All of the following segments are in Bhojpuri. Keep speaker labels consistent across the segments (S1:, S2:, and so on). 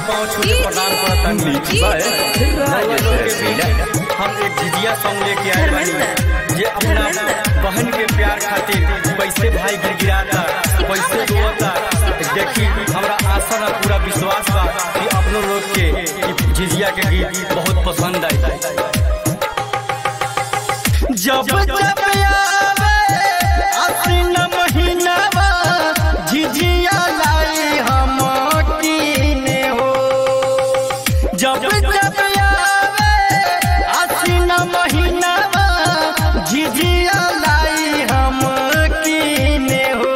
S1: पाँव छू के प्रणाम करता हम एक झिझिया सॉन्ग लेके आए बानी जे अपना बहन के प्यार खातिर कैसे भाई गिड़गिड़ाता कैसे रोता देखी हमरा आशा ना पूरा विश्वास बा कि अपनो लोग के ई झिझिया के गीत बहुत पसंद आई जब जब आवे आसीन महीनावा झिझिया लाई हम कीने हो जब जब आवे आसीन महीनावा झिझिया लाई हम कीने हो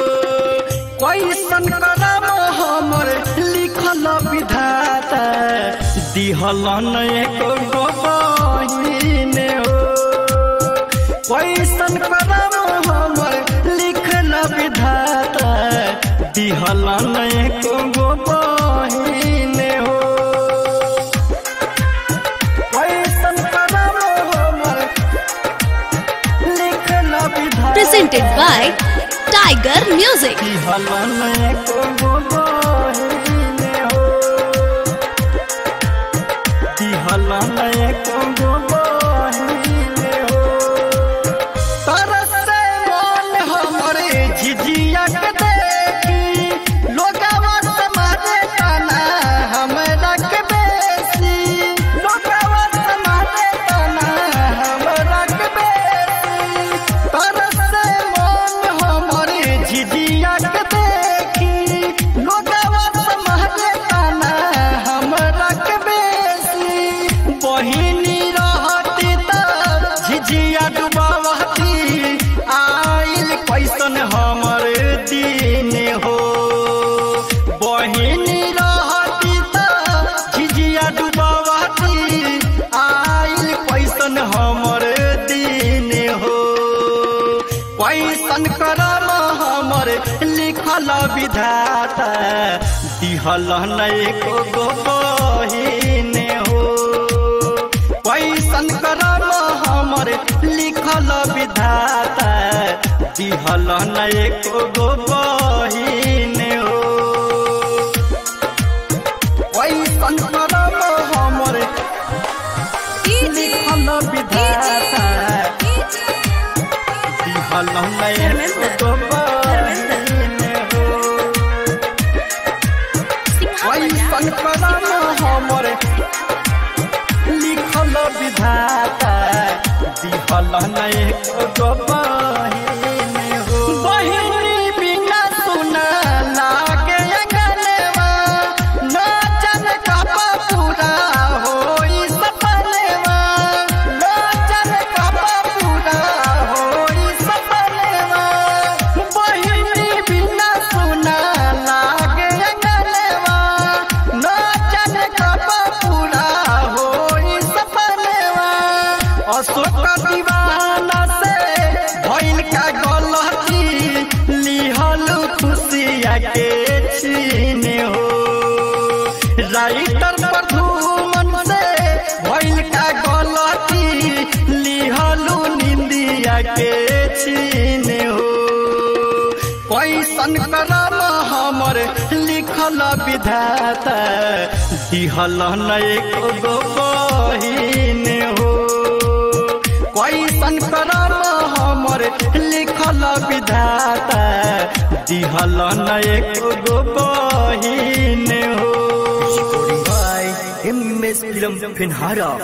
S1: कैसन करम हमर लिखल विधाता दिहलन एक गो बहिने हो कैसन करम हमर लिखल विधाता दिहलन एक गो बहिने हो कैसन करम हमर लिखल विधाता
S2: presented by Tiger Music.
S1: दिहलन एक गो बहिने हो दिहलन एक गो बहिने हो तरसे मन हमरे झिझिया के देखी लोगवा समाजे तना हमरा के बेसी लोगवा समाजे तना हमरा के बेसी तरसे मन हमरे झिझिया के देखी लोगवा समाजे तना हमरा के बेसी बहिनी रहती त झिझिया डुबावती आइल कैसन हमर दिन हो बहिनी रहती त झिझिया डुबावती आइल कैसन हमर दिन हो कैसन करम हमर लिखल विधाता दिहल एक गो बहिन हो कैसन करम हमर लिखल विधाता दिहल एक गो बहिन हो कैसन करम हमर लिखल विधाता दिहल एक गो बहिन हो कैसन करम हमर लिखल विधाता दिहल एक गो बहिन हो बहिनी बिना सुना लागे अंगनवा नाचन कपा पूरा होई सपनवा नाचन कपा पूरा होई सपनवा बहिनी बिना सुना लागे अंगनवा नाचन कपा पूरा होई सपनवा अशोक दीवाना से भइल का गलती लिहल खुशिया के छीन हो राइटर प्रधुमन से भइल का गलती लिहलू निंदिया के छीन हो कैसन करम हमर लिखल विधाता दिहल एक गो बहिन हो कैसन करम हमर लिखल विधाता दिहल एक गो बहिन हो
S3: एम एस फिल्म फिनहारा